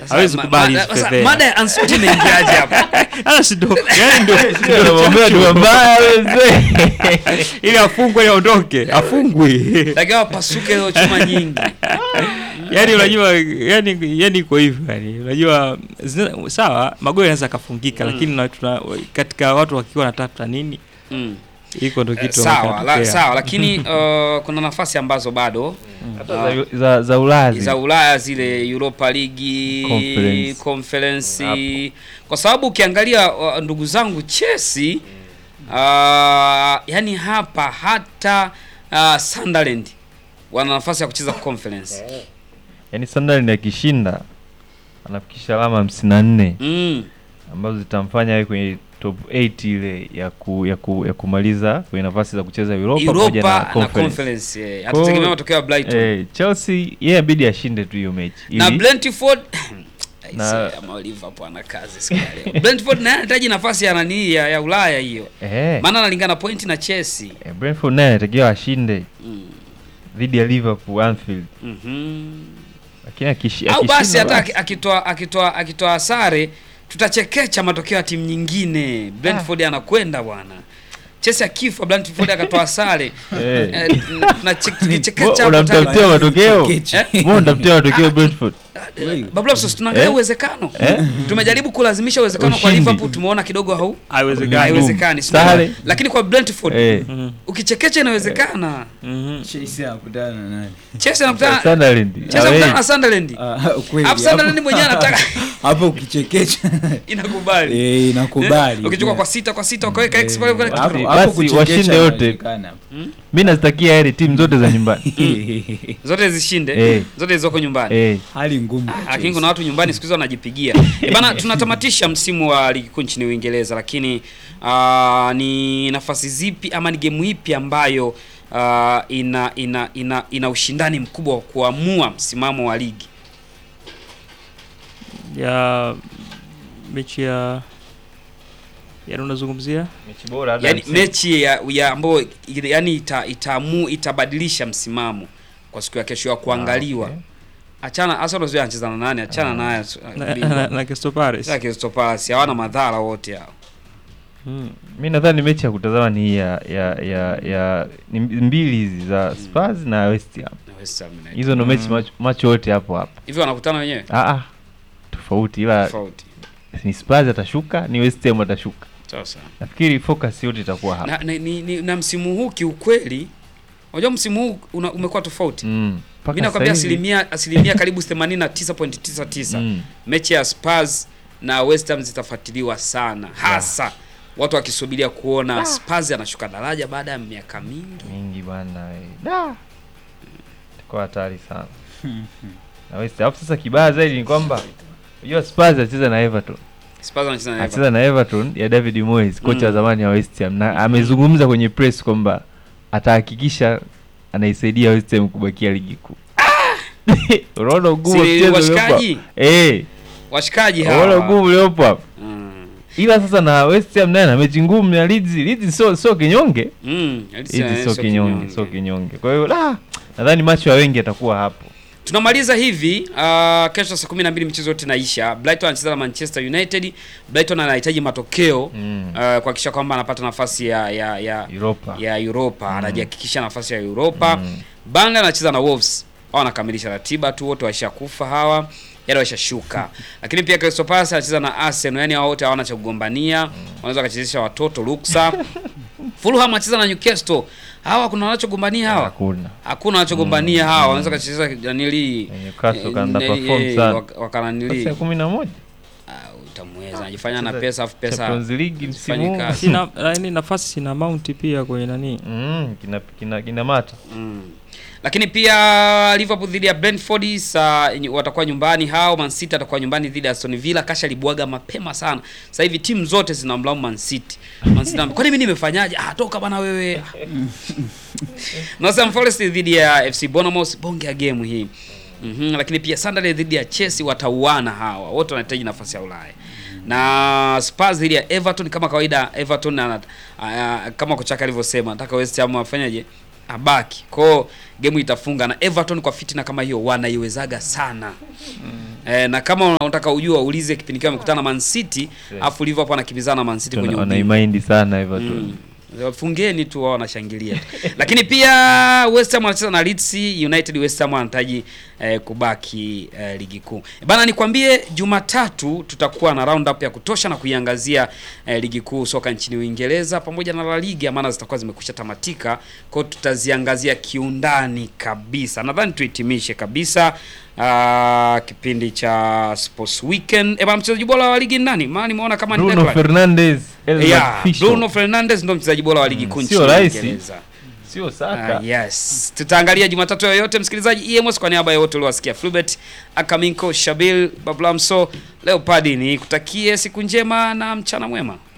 hawezi ma- kubali ma- hizi sasa, fedheha. mada ya Ancelotti inaingiaje hapa? Sasa si ndo yani ndo Namwambia dua mbaya wewe. ili afungwe ili aondoke afungwe Lakini wapasuke hiyo chuma nyingi. yani unajua yani yani iko hivyo yani unajua zina- sawa magoli yanaweza akafungika Mm. lakini na- tuna, katika watu wakiwa wanatafuta nini Mm. iko ndo Eh, kitu sawa, la, kinatokea. sawa lakini uh, kuna nafasi ambazo bado Hata za- za za Ulaya za zile. Ulaya zile Europa League Conference. conference, kwa sababu ukiangalia uh, ndugu zangu Chelsea uh, yani hapa hata uh, Sunderland wana nafasi ya kucheza conference Yaani Sunderland akishinda anafikisha alama 54 mm. ambazo zitamfanya awe kwenye top 8 ile ya ku, ya, ku, ya kumaliza kwenye nafasi za kucheza Europa, pamoja Europa na na conference. conference eh, hatutegemea matokeo ya Brighton Eh, Chelsea yeye inabidi ashinde tu hiyo mechi. na ili- Brentford Na- Aisee, ama Liverpool ana kazi siku ya leo. Brentford naye anahitaji nafasi ya nani ya, ya Ulaya hiyo eh, maana analingana point na Chelsea eh, Brentford naye anatakiwa ashinde mm. dhidi ya Liverpool Anfield. Mhm. Lakini akishi, au basi akishinda hata basi. aki- akitoa akitoa akitoa sare tutachekecha matokeo ya timu nyingine Brentford anakwenda bwana Chelsea akifa Brentford akatoa sare Eh. Eh, tunachekecha hapo Unamtafutia tayari. matokeo? Eh? Mbona unamtafutia matokeo Brentford? Bablos tunaangalia Eh? uwezekano Eh? tumejaribu kulazimisha uwezekano kwa Ushindi. Liverpool tumeona kidogo hau haiwezekani haiwezekani si Sare. ndio? lakini kwa Brentford Eh. Mhm, ukichekecha inawezekana mhm. Chelsea anakutana na nani? Chelsea anakutana Sunderland. Chelsea Away. anakutana na Sunderland Ah, ukweli, Alafu Sunderland hapo- mwenyewe anataka hapo ukichekecha inakubali eh, inakubali ukichukua kwa sita kwa sita ukaweka x pale pale Hapo- Basi hapo washinde kuchekesha wote. inawezekana. Mimi nazitakia heri timu zote za nyumbani. zote zishinde Eh. zote zilizoko nyumbani eh. hali ngumu kwa lakini Chelsea. kuna watu nyumbani siku hizi wanajipigia Eh, bana tunatamatisha msimu wa ligi kuu nchini Uingereza lakini ah, ni nafasi zipi ama ni gemu ipi ambayo ah, ina, ina ina ina ushindani mkubwa wa kuamua msimamo wa ligi ya mechi ya yani unazungumzia Mechi bora hata yani msimu. mechi ya, ya ambayo yani ita, itaamu itabadilisha msimamo kwa siku ya kesho ya kuangaliwa Ah, okay. achana Arsenal sio anacheza na nani achana naye na, na, na Crystal Palace Sasa Crystal Palace hawana madhara wote hao Mm. mi nadhani mechi ya kutazama ni hii ya ya ya, ya ni mbili hizi za Spurs na West Ham. na West Ham United. Hizo ndo mechi Mm. macho- macho yote hapo hapo. hivi wanakutana wenyewe Ah ah. Tofauti ila tofauti ni Spurs atashuka, ni West Ham atashuka. sasa Nafikiri focus yote itakuwa hapa. na, na, ni, ni, na msimu huu kiukweli unajua msimu huu una, umekuwa tofauti Mm. Mpaka mi nakwambia sasa hivi- asilimia asilimia karibu 89.99 Mm. mechi ya Spurs na West Ham zitafuatiliwa sana hasa watu wakisubiria kuona Spurs anashuka daraja baada ya miaka mingi mingi bwana we. Da. Itakuwa hatari sana. na West Ham sasa kibaya zaidi ni kwamba unajua Spurs anacheza na Everton. Spurs anacheza na Everton. Anacheza na Everton ya David Moyes, kocha wa Mm. zamani wa West Ham na amezungumza kwenye press kwamba atahakikisha anaisaidia West Ham kubakia ligi kuu. Unaona ugumu wa Si mchezo uliopo hapa? washikaji Eh, washikaji unaona hawa ugumu uliopo hapa. Mm. Ila sasa na West Ham naye na mechi ngumu na Leeds, Leeds sio sio kinyonge. Mm. Leeds sio kinyonge, sio kinyonge. Kwa hiyo la nadhani macho ya wengi atakuwa hapo. tunamaliza hivi uh, kesho saa kumi na mbili michezo yote inaisha brighton anacheza na manchester united brighton anahitaji matokeo Mm. uh, kuhakikisha kwamba anapata nafasi ya ya ya, Europa. ya europa anajihakikisha nafasi ya europa Mm. Burnley anacheza na wolves hao wanakamilisha ratiba tu wote waishakufa hawa yani waishashuka lakini pia Crystal Palace anacheza na Arsenal yani hao wote hawana cha kugombania wanaweza wakachezesha watoto ruksa Fulham anacheza na Newcastle hawa kuna wanachogombania hawa Hakuna. hakuna wanachogombania hawa wanaweza kacheza nanili Newcastle kaanda perform sana. wakananili Nafasi ya 11 utamweza anajifanya na pesa afu pesa Champions League msimu Sifanyi huu. kazi. sina yani nafasi sina mount pia kwenye nani Mm, kina kina kina mata. Mm. Lakini pia Liverpool dhidi ya Brentford saa watakuwa nyumbani hao. Man City atakuwa nyumbani dhidi ya Aston Villa. Kasha libwaga mapema sana. Sasa hivi timu zote zinamlaumu Man City. Man City anambia, kwani mimi nimefanyaje? Ah, toka bana wewe. Nottingham Forest dhidi ya FC Bournemouth, bonge ya game hii. Mhm, lakini pia Sunderland dhidi ya Chelsea watauana hawa. Wote wanahitaji nafasi ya Ulaya. Na Spurs dhidi ya Everton kama kawaida Everton ana, uh, kama kocha wake alivyosema, nataka West Ham afanyaje? abaki kwao gemu itafunga na Everton kwa fitina kama hiyo wanaiwezaga sana eh, na kama unataka ujua ulize kipindi kile wamekutana na Man City afu Liverpool anakimbizana na Man City kwenye ubingwa. wanaimaindi sana hivyo tu Mm. Fungeni tu wao wanashangilia. Lakini pia West Ham wanacheza na Leeds United. West Ham wanahitaji eh, kubaki eh, ligi kuu. Bana, nikwambie Jumatatu tutakuwa na round up ya kutosha na kuiangazia eh, ligi kuu soka nchini Uingereza pamoja na La Liga, maana zitakuwa zimekwisha tamatika, kwa hiyo tutaziangazia kiundani kabisa. Nadhani tuhitimishe kabisa ah, kipindi cha Sports Weekend. Eh, bana, mchezaji bora wa ligi ni nani? Maana nimeona kama ni Bruno Declan. Fernandes Elliot Yeah, Fisher. Bruno Fernandes ndo mchezaji bora wa ligi kuu Mm, nchini sio rahisi. Uingereza. sio Saka Ah, yes. Tutaangalia Jumatatu yoyote msikilizaji EMS kwa niaba ya wote uliowasikia Flubert, Akaminko, Shabil, Bablamso, Leopard ni kutakie siku njema na mchana mwema.